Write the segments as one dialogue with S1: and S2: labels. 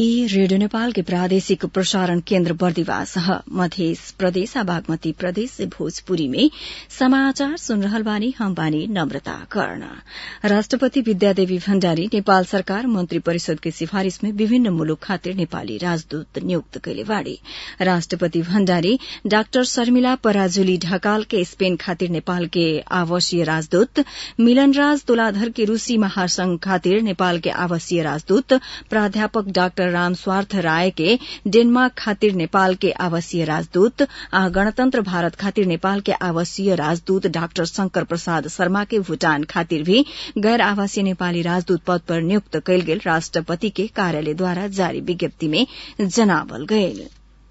S1: ई रेडियो नेपाल के प्रादेशिक प्रसारण केन्द्र बर्दिवास ह मध्य प्रदेश आ बागमती प्रदेश से भोजपुरी में समाचार सुन रहल बानी हम बानी नम्रता कर्ण राष्ट्रपति विद्यादेवी भण्डारी नेपाल सरकार मन्त्री परिषद के सिफारिश में विभिन्न मुलुक खातिर नेपाली राजदूत नियुक्त कैले बाड़ी राष्ट्रपति भण्डारी डाक्टर शर्मिला पराजुली ढकाल के स्पेन खातिर नेपाल के आवासीय राजदूत मिलनराज तुलाधर के रूसी महासंघ खातिर नेपाल के आवासीय राजदूत प्राध्यापक डाक्टर राम स्वार्थ राय के डेनमार्क खातिर नेपाल के आवासीय राजदूत आ गणतन्त्र भारत खातिर नेपाल के आवासीय राजदूत डाक्टर शंकर प्रसाद शर्मा के भूटान खातिर भी गैर आवासीय नेपाली राजदूत पद पर नियुक्त कैल गेल राष्ट्रपति के कार्यालयद्वारा जारी विज्ञप्ति में जनावल गयल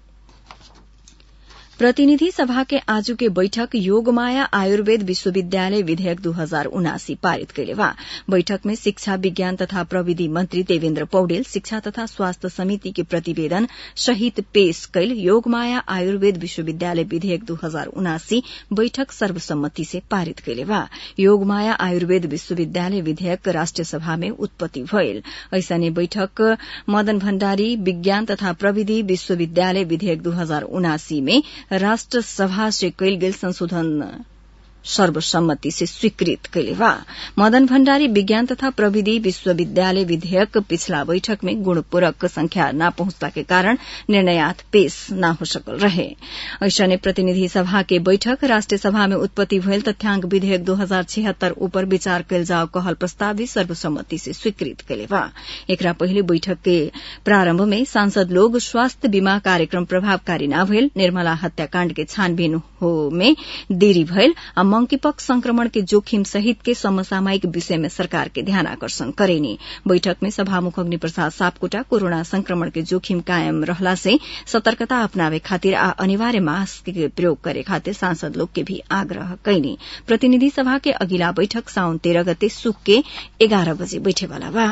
S1: प्रतिनिधि सभा के आजू के बैठक योगमाया आयुर्वेद विश्वविद्यालय विधेयक दू हजार उनासी पारित कैले बा बैठक में शिक्षा विज्ञान तथा प्रविधि मंत्री देवेन्द्र पौडेल शिक्षा तथा स्वास्थ्य समिति के प्रतिवेदन सहित पेश कैल योगमाया आयुर्वेद विश्वविद्यालय विधेयक दू हजार उनासी बैठक सर्वसम्मति से पारित कैले बा योगमाया आयुर्वेद विश्वविद्यालय विधेयक राष्ट्रिय सभा में उत्पत्ति भयल ऐसने बैठक मदन भण्डारी विज्ञान तथा प्रविधि विश्वविद्यालय विधेयक दू हजार उनासी में राष्ट्र सभा से कैल गेल संशोधन सर्वसम्मति से स्वीकृत कैले बा मदन भण्डारी विज्ञान तथा प्रविधि विश्वविद्यालय विधेयक पिछला बैठक में गुणपूरक संख्या न पहुंचला के कारण निर्णयात पेश न हो सकल रहे ऐसने प्रतिनिधि सभा के बैठक राष्ट्रिय सभा में उत्पत्ति भयल तथ्याङ्क विधेयक दू हजार छिहत्तर ऊपर विचार कैल जाओ कहल प्रस्ताव भी सर्वसम्मति से स्वीकृत कैले बा एकरा पहिले बैठक के प्रारम्भ में सांसद लोग स्वास्थ्य बीमा कार्यक्रम प्रभावकारी न भयल निर्मला हत्याकाण्ड के छानबीन हो में देरी भयल मंकीपक्स संक्रमण के जोखिम सहित के समसामयिक विषय में सरकार के ध्यान आकर्षण करेनी बैठक में सभामुख अग्नि प्रसाद सापकोटा कोरोना संक्रमण के जोखिम कायम रहला से सतर्कता अपनावे खातिर आ अनिवार्य मास्क के प्रयोग करे खातिर सांसद लोग के भी आग्रह कैनी प्रतिनिधि सभा के अगिला बैठक साउन तेरह गते सुख के एघार बजे बैठेवाला बा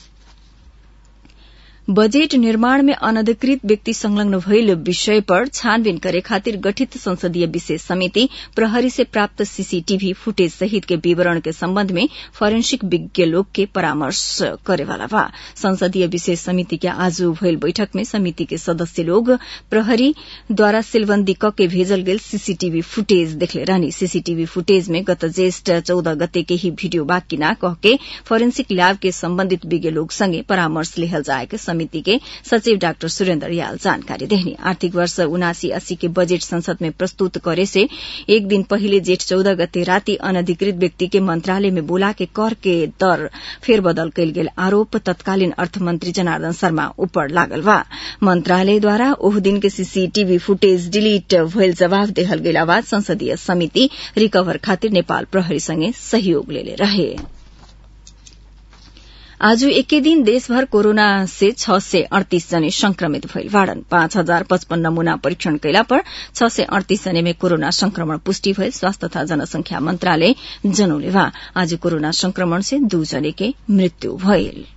S1: बजेट निर्माण में अनधिकृत व्यक्ति संलग्न भइल विषय पर छानबीन करे खातिर गठित संसदीय विशेष समिति प्रहरी से प्राप्त सीसीटीवी फुटेज सहित के विवरण के सम्बन्ध में फोरेंसिक विज्ञ लोग के परामर्श करेवाला बा संसदीय विशेष समिति के आज भइल बैठक में समिति के सदस्य लोग प्रहरी द्वारा सिलबन्दी क के भेजल गेल सीसीटीवी फुटेज देखले रहनी सीसीटीवी फुटेज में गत ज्येष्ठ चौदह गते के ही वीडियो बाकी न कह के फोरेंसिक लैब के सम्बन्धित विज्ञ लोग संगे परामर्श लेहल जाए के समिति के सचिव डाक्टर सुरेन्द्र याल जानकारी देहनी आर्थिक वर्ष उनासी अस्सी के बजेट संसद में प्रस्तुत करे से एक दिन पहिले जेठ चौदह गते राति अनधिकृत व्यक्ति के मंत्रालय में बोला के कर के दर फेरबदल कैल गेल आरोप तत्कालीन अर्थमंत्री जनार्दन शर्मा ऊपर लागल बा मंत्रालयद्वारा ओह दिन के सीसीटीवी फुटेज डिलीट भइल जवाब देहल गेला बाद संसदीय समिति रिकभर खातिर नेपाल प्रहरी संगे सहयोग लेले रहे आज एकै दिन देशभर कोरोना से छ सय अड़तीस जने संक्रमित भइल बाड़न पाँच हजार पचपन्न नमूना परीक्षण कैला पर छ सय अड़तीस जने में कोरोना संक्रमण पुष्टि भइल स्वास्थ्य तथा जनसंख्या मन्त्रालय जनौले बा आज कोरोना संक्रमण से दू जने के मृत्यु भइल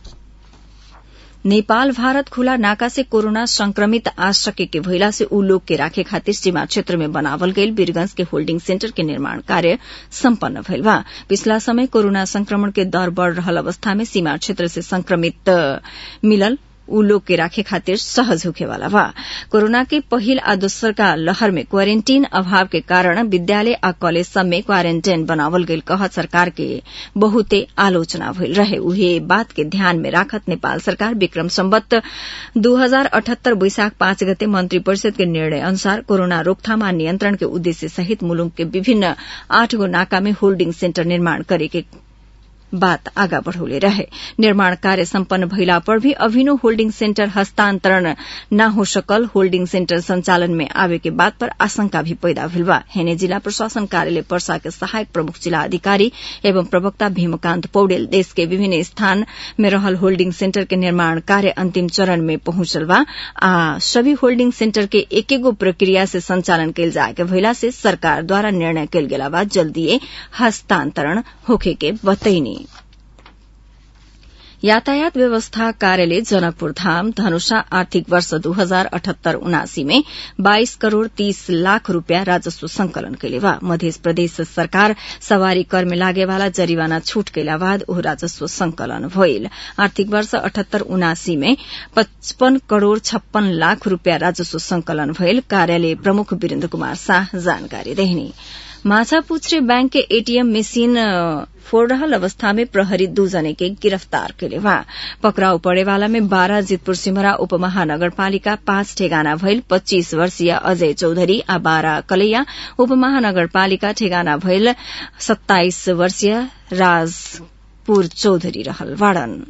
S1: नेपाल भारत खुला नाका से कोरोना संक्रमित आ सके के भइला से ऊ लोग के राखे खातिर सीमा क्षेत्र में बनावल गईल वीरगंज के होल्डिंग सेन्टर के निर्माण कार्य सम्पन्न भइल बा पिछला समय कोरोना संक्रमण के दर बढ़ रहल अवस्था में सीमा क्षेत्र से संक्रमित मिलल ऊ लोग के राखे खातिर सहज होखेवाला बा कोरोना के पहिल आ दोसर का लहर में क्वारेन्टीन अभाव के कारण विद्यालय आ कॉलेज सब में क्वारेन्टाइन बनावल गईल कहत सरकार के बहुते आलोचना भइल रहे उहे बात के ध्यान में राखत नेपाल सरकार विक्रम सम्बत दू हजार अठहत्तर वैशाख पाँच गते मंत्री परिषद के निर्णय अनुसार कोरोना रोकथाम आ नियन्त्रण के उद्देश्य सहित मुलुक के विभिन्न आठ गो नाका में होल्डिंग सेन्टर निर्माण करे के बात आगा बढ़ौले रहे निर्माण कार्य सम्पन्न भइला पर भी अभिनो होल्डिंग सेन्टर हस्तान्तरण न हो सकल होल्डिंग सेन्टर संचालन में आवे के बात पर आशंका भी पैदा भेल बा हेने जिला प्रशासन कार्यालय पर्सा के सहायक प्रमुख जिला अधिकारी एवं प्रवक्ता भीमकान्त पौडेल देश के विभिन्न स्थान में रहल होल्डिंग सेन्टर के निर्माण कार्य अंतिम चरण में पहुंचल बा आ सभी होल्डिंग सेन्टर के एक एगो प्रक्रिया से संचालन कैल जाए के भइला से सरकार द्वारा निर्णय कैल गेला बाद जल्दीए हस्तान्तरण होखे के बतैनी यातायात व्यवस्था कार्यालय जनकपुर धाम धनुषा आर्थिक वर्ष दू हजार अठहत्तर उनासी में बाइस करोड़ तीस लाख रूपियाँ राजस्व संकलन कैले बा मध्य प्रदेश सरकार सवारी कर में लागे वाला जरिवाना छूट कैला बाद ओ राजस्व संकलन भइल आर्थिक वर्ष अठहत्तर उनासी में पचपन करोड़ छप्पन लाख रूपियाँ राजस्व संकलन भइल कार्यालय प्रमुख वीरेन्द्र कुमार शाह जानकारी देहनी माछापुछरे बैंक के एटीएम मशीन फोड़ रहल अवस्था में प्रहरी दू जने के गिरफ्तार कैले बा पकड़ाउ पड़ेवाला में बारह जितपुर सिमरा उपमहानगरपालिका पाँच ठेगाना भइल पच्चीस वर्षीय अजय चौधरी आ बाह्र कलैया उपमहानगरपालिका ठेगाना भइल सत्ताइस वर्षीय राजपुर चौधरी रहल वाड़न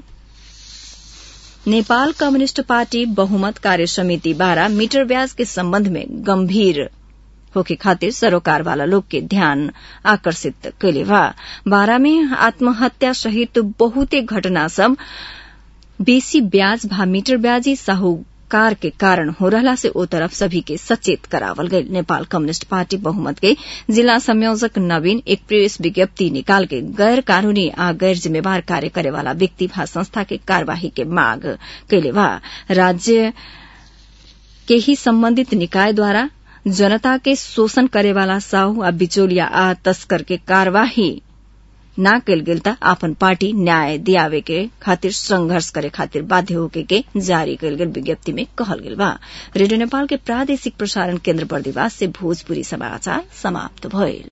S1: नेपाल कम्युनिष्ट पार्टी बहुमत कार्य समिति बारा मीटर ब्याज के सम्बन्ध में गम्भीर होके खातिर सरोकार वाला लोग के ध्यान आकर्षित कैले बा बारा में आत्महत्या सहित बहुते घटना सब बेसी ब्याज भा मीटर ब्याजी साहूकार के कारण हो रहला से ओ तरफ सभी के सचेत करावल गई नेपाल कम्युनिष्ट पार्टी बहुमत के जिला संयोजक नवीन एक प्रेस विज्ञप्ति निकाल के गैर कानूनी आ गैर जिम्मेवार कार्य करे वाला व्यक्ति भा संस्था के कार्यवाही के मांग कैले बा राज्य के ही संबंधित निकाय द्वारा जनता के शोषण करे वाला साहू आ बिचौलिया आ तस्कर के कार्यवाही ना कैल गेल त आपन पार्टी न्याय दियावे के खातिर संघर्ष करे खातिर बाध्य होके के जारी कैल गेल विज्ञप्ति में कहल गेल बा रेडियो नेपाल के प्रादेशिक प्रसारण केन्द्र बर्दिवास से भोजपुरी समाचार समाप्त भइल